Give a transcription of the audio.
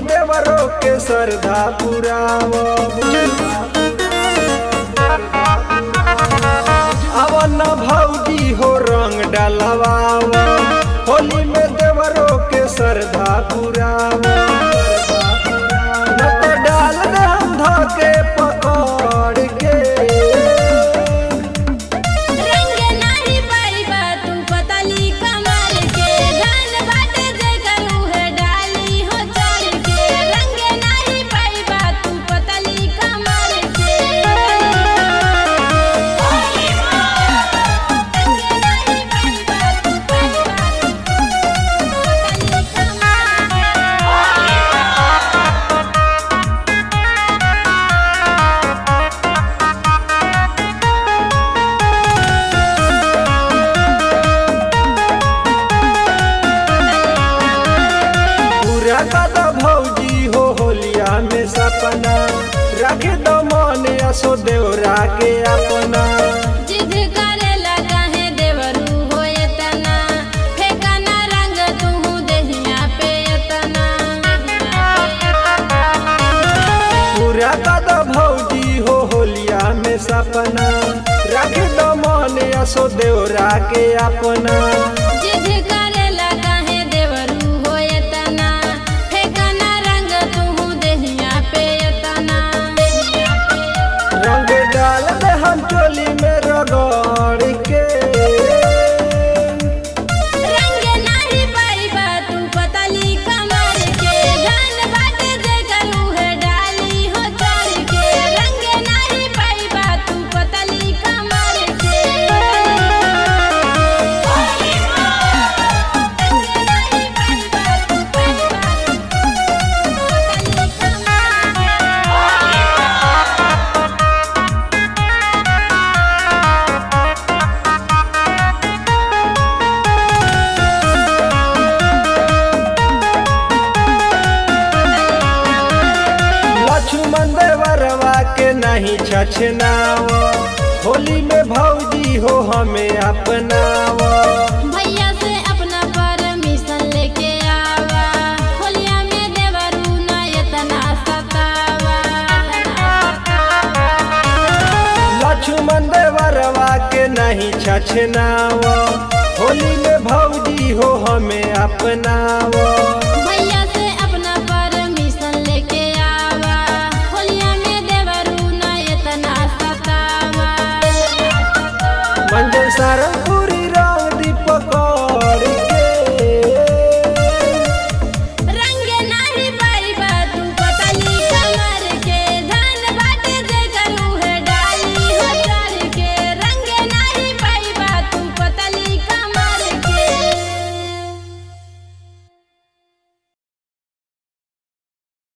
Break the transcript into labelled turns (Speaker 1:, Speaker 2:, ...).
Speaker 1: देवरों के श्रद्धा पुराव अवन भौजी हो रंग डलवाव होली में देवरों के श्रद्धा पुराव न तो डाल दे हम धके पकड़ के
Speaker 2: रंग नाही पाइबा तू पतली कमर के धन बाटे जे करू है डाली हो चढ़ के रंग नाही पाइबा तू पतली कमर के रंग नाही पाइबा तू पतली
Speaker 1: पूरा कदा भौजी हो होलिया में सपना रख दो मन असो देवरा के अपना
Speaker 2: जिद करेला काहे देवरू हो एतना फेकना रंग तू देहिया पे एतना
Speaker 1: पूरा कदा भौजी हो होलिया में सपना रख दो मन असो देवरा के अपना
Speaker 2: जिद करेला काहे देवरू हो एतना फेकना रंग तू देहिया पे एतना
Speaker 1: रंग डाल दे हम चोली में रगड़ के
Speaker 2: रंग नाही पाइबा तू पतली कमर के धन बाटे जे करू है डाली हो चढ़ के रंग नाही पाइबा तू पतली कमर के रंग नाही पाइबा तू पतली
Speaker 1: लक्ष्मण देवरवा के नहीं छछनाव होली में भौजी हो हमें अपनाव
Speaker 2: भैया से अपना परमिशन लेके आवा होलिया में देवरू ना इतना सतावा
Speaker 1: लक्ष्मण देवरवा के नहीं छछनाव होली में भौजी हो हमें अपनाव
Speaker 2: भैया से अपना परमिशन लेके आवा होलिया में देवरू ना इतना सतावा
Speaker 1: मंजर सारंगपुर